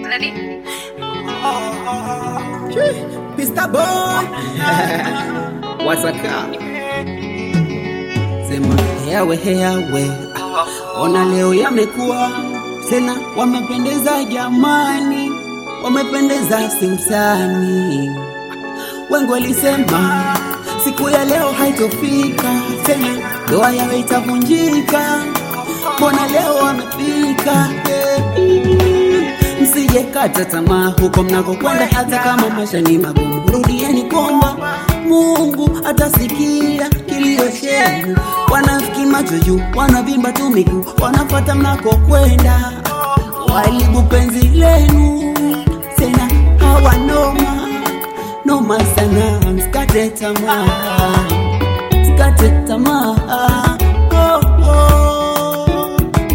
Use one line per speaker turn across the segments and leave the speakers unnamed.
Ready?
Mr. Boy wasaka sema heawe heawe, ona leo yamekuwa tena, wamependeza jamani, wamependeza simsani. Wengi walisema siku ya leo haitofika tena, ndoa yao itavunjika, mbona leo wamefika eh. Msije kata tamaa huko mnakokwenda, hata kama maisha ni magumu, rudieni kwamba Mungu atasikia kilio chenu. Wanafiki macho juu, wanavimba tu miguu, wanafuata mnakokwenda, walibu penzi lenu tena hawanoma noma sana, msikate tamaa, msikate tamaa oh, oh.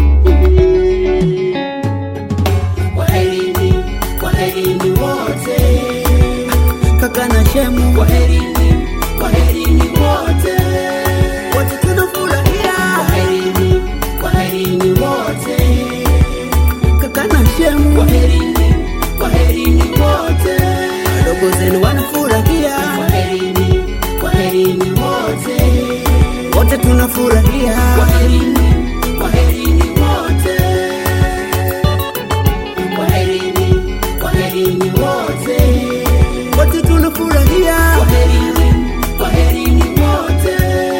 Kwaherini, kwaherini wote, kaka na shemu, kwaherini, kwaherini wote, wote tunafurahia. Kwaherini, kwaherini wote, kaka na shemu, kwaherini, kwaherini wote, wadogo zenu wanafurahia. Kwaherini, kwaherini wote, wote tunafurahia. Kwaherini, kwaherini wote kwaherini, kwaherini wote, wote tunafurahia. Kwaherini, kwaherini wote.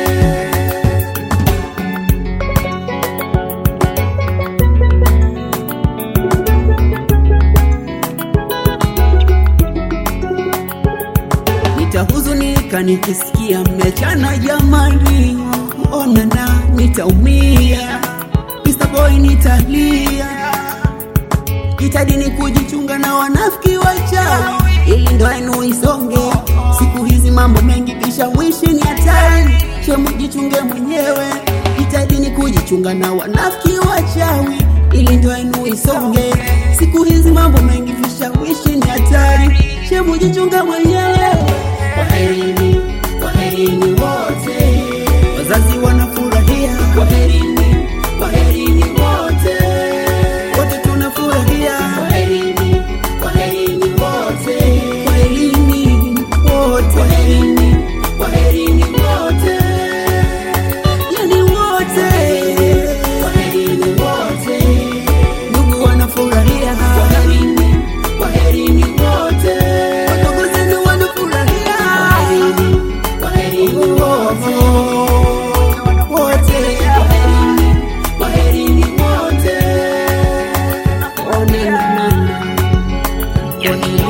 Nitahuzunika nikisikia mmechana jamani, onana nitaumia, Mr. Boy nitalia jitahidini kujichunga na wanafiki wachawi, ili ndoa yenu isonge. Siku hizi mambo mengi, vishawishi ni hatari, shemu jichunge mwenyewe. Jitahidini kujichunga na wanafiki wachawi, ili ndoa yenu isonge. Siku hizi mambo mengi, vishawishi ni hatari, shemu jichunge mwenyewe. Kwaherini, kwaherini wote, wazazi wanafurahia. Kwaherini, kwaherini wote wote tunafurahia. Kwaherini, kwaherini wote, kwaherini wote, kwaherini, kwaherini wote, yani wote, kwaherini wote, ndugu wanafurahia. Kwaherini, kwaherini wote, wadogo zenu wanafurahia. Kwaherini, kwaherini wote, wote, kwaherini, kwaherini wote. Oh, na, na, na, na.
Yoni.